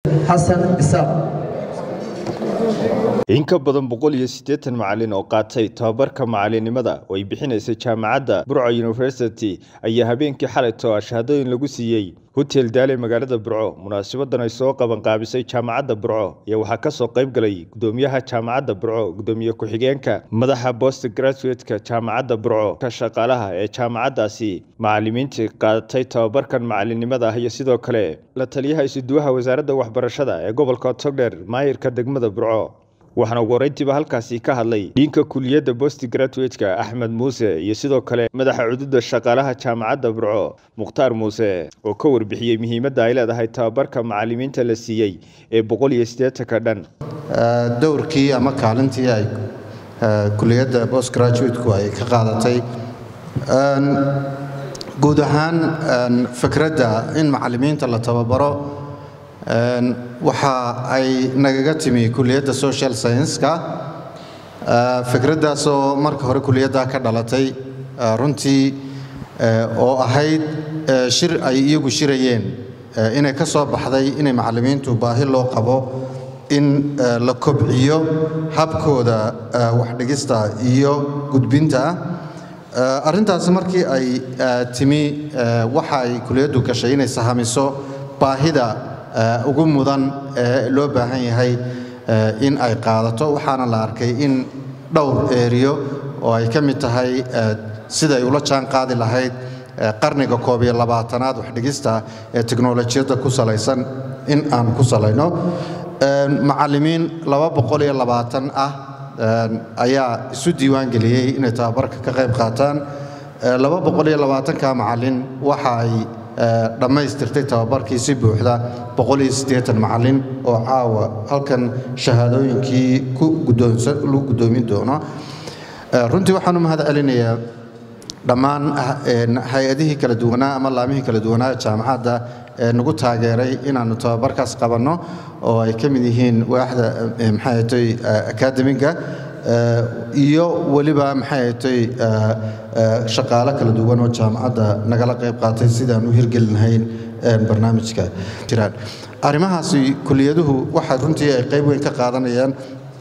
xasan isaaq in ka badan boqol iyo siddeetan macalin oo qaatay tababarka macalinimada oo ay bixinaysay jaamacadda burco university ayaa habeenkii xalayto ah shahaadooyin lagu siiyey hotel daale magaalada burco munaasabadan ay soo qabanqaabisay jaamacadda burco ayaa waxaa ka soo qayb galay gudoomiyaha jaamacadda burco gudoomiye ku-xigeenka madaxa bost graduate-ka jaamacadda burco ka shaqaalaha ee jaamacaddaasi macalimiintii qaadatay tababarkan macalinimada ah iyo sidoo kale la taliyaha isuduwaha wasaaradda waxbarashada ee gobolka togdheer maayirka degmada burco waxaana ugu horeyntiiba halkaasi ka hadlay dhiinka kuliyadda bost graduate-ka axmed muuse iyo sidoo kale madaxa cududa shaqaalaha jaamacadda burco mukhtaar muuse oo ka warbixiyey muhiimadda ay leedahay tababarka macalimiinta la siiyey ee boqol iyo siddeetanka dhan dowrkii ama kaalintii ay kuliyadda bost graduate-ku ay ka qaadatay guud ahaan fikradda in macalimiinta la tababaro waxa ay nagaga timi kuliyadda social science-ka fikraddaasoo marka hore kuliyadda ka dhalatay runtii oo ahayd shir ay iyagu shirayeen inay ka soo baxday inay macallimiintu baahi loo qabo in la kobciyo habkooda waxdhigista iyo gudbinta arrintaasi markii ay timi waxa ay kuliyaddu gashay inay sahamiso baahida ugu mudan ee loo baahan yahay in ay qaadato waxaana la arkay in dhowr eeriyo oo ay ka mid tahay siday ula jaan qaadi lahayd qarniga koob iyo labaatanaad waxdhigista ee teknolojiyadda ku salaysan in aan ku salayno macallimiin laba boqol iyo labaatan ah ayaa isu diiwaan geliyey inay tababarka ka qayb qaataan laba boqol iyo labaatanka macallin waxa ay dhammaystirtay tababarkii si buuxda macallin oo caawa halkan shahaadooyinkii lagu guddoomin doono runtii waxaan u mahad celinayaa dhammaan hay-adihii kala duwanaa ama laamihii kala duwanaa jaamacadda ee nagu taageeray inaannu tababarkaas qabanno oo ay ka mid yihiin waaxda maxaayatay akademiga iyo weliba maxaayatay shaqaalo kala duwan oo jaamacadda nagala qayb qaatay sidaan u hirgelinahayn barnaamijka jiraan arrimahaasi kuliyaduhu waxa runtii ay qayb weyn ka qaadanayaan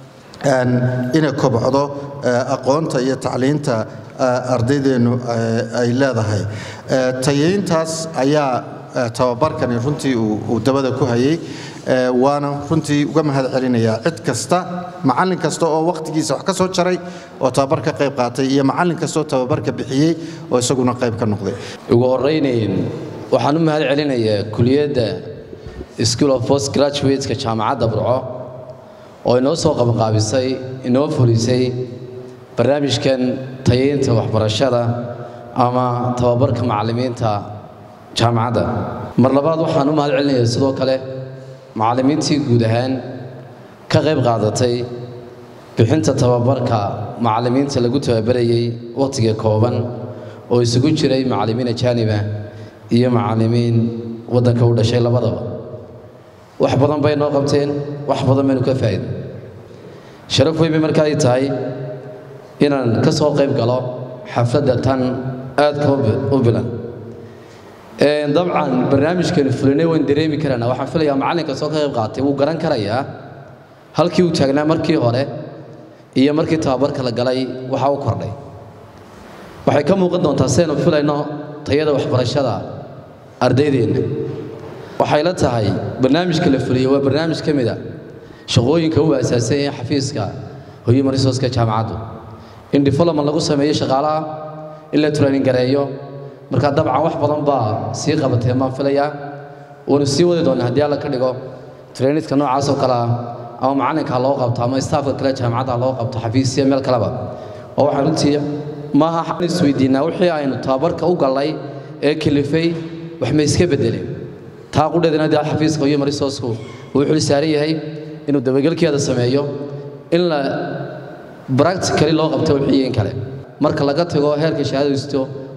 inay kobcdo aqoonta iyo tacliinta ardaydeennu ay leedahay tayeyntaas ayaa tababarkani runtii uu dabada ku hayay waana runtii uga mahad celinayaa cid kasta macallin kasta oo wakhtigiisa wax ka soo jaray oo tababar ka qayb qaatay iyo macallin kastaoo tababarka bixiyey oo isaguna qayb ka noqday ugu horraynayn waxaan u mahad celinayaa kuliyadda school of post graduateska jaamacadda burco oo inoo soo qabanqaabisay inoo fulisay barnaamijkan tayeynta waxbarashada ama tababarka macallimiinta jaamacadda mar labaad waxaan u mahad celinayaa sidoo kale macallimiintii guud ahaan ka qayb qaadatay bixinta tababarka macallimiinta lagu tababarayey wakhtiga kooban oo isugu jiray macallimiin ajaaniba iyo macallimiin waddanka u dhashay labadaba wax badan bay noo qabteen wax badan baynu ka faa'iidin sharaf weyn bay marka ay tahay inaan ka soo qayb galo xafladda tan aadka u bilan dabcan barnaamijkeenu fulinay waan dareemi karaynaa waxaan filayaa macallinka soo ka qayb qaatay wuu garan karayaa halkii uu taagnaa markii hore iyo markii tababarka la galay waxa u kordhay waxay ka muuqan doontaa sidaynu filayno tayada waxbarashada ardaydeenna waxay la tahay barnaamijka la fuliyey waa barnaamij ka mid a shaqooyinka u aasaasan yahay xafiiska human resourceka jaamacaddu in development lagu sameeyo shaqaalaha in la training gareeyo marka dabcan wax badan baa sii qabatee maan filayaa waanu sii wadi doonnaa haddii alla ka dhigo trainidka noocaas oo kale ah ama macallinka ha loo qabto ama staafka kale jaamacadda ha loo qabto xafiisya meel kaleba oo waxaan runtii maaha waxaan isweydiinaa wixii aynu tababarka u gallay ee kalifay wax ma iska beddeleen taa qudheedana dee xafiiska human resourcku uu xil saaran yahay inuu dabagelkeeda sameeyo in la practically loo qabto wixii in kale marka laga tago heerka shahaadaysto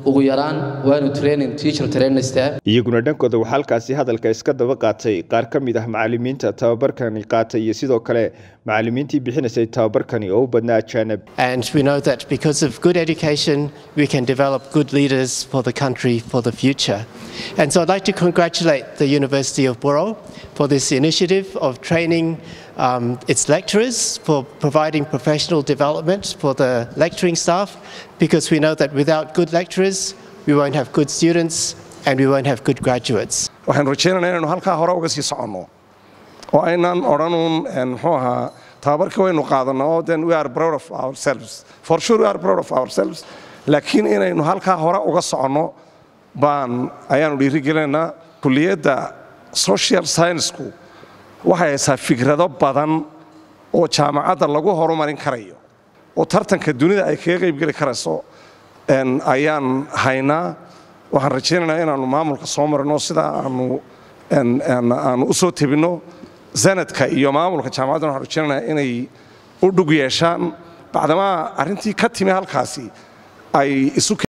ugu yaraan waanu training teacher training staff iyaguna dhankooda waxaa halkaasi hadalka iska daba qaatay qaar ka mid ah macalimiinta tababarkani qaatay iyo sidoo kale macalimiintii bixinaysay tababarkani oo u badnaa ajaanib And we know that because of good education, we can develop good leaders for the country for the future. And so I'd like to congratulate the University of Borough for this initiative of training um, its lecturers, for providing professional development for the lecturing staff, because we know that without good lecturers, we won't have good students and we won't have good graduates. waxaan rajaynaynaa inaynu halkaa hore uga sii soconno oo aynaan odhanuun muxuu ahaa tababarka waynu qaadanno oo then we are proud of ourselves for sure we are proud of ourselves laakiin inaynu halkaa hore uga soconno baan ayaanu dhiirigelinaynaa kulliyadda social scienceku waxay haysaa fikrado badan oo jaamacadda lagu horumarin karayo oo tartanka dunida ay kaga qaybgeli karayso ayaan haynaa waxaan rajaynaynaa inaannu maamulka soo marino sidaa aanu aanu u soo tebinno sanadka iyo maamulka jaamacaddan waxaan rajaynaynaa inay u dhug yeeshaan bacdamaa arrintii ka timi halkaasi ay isu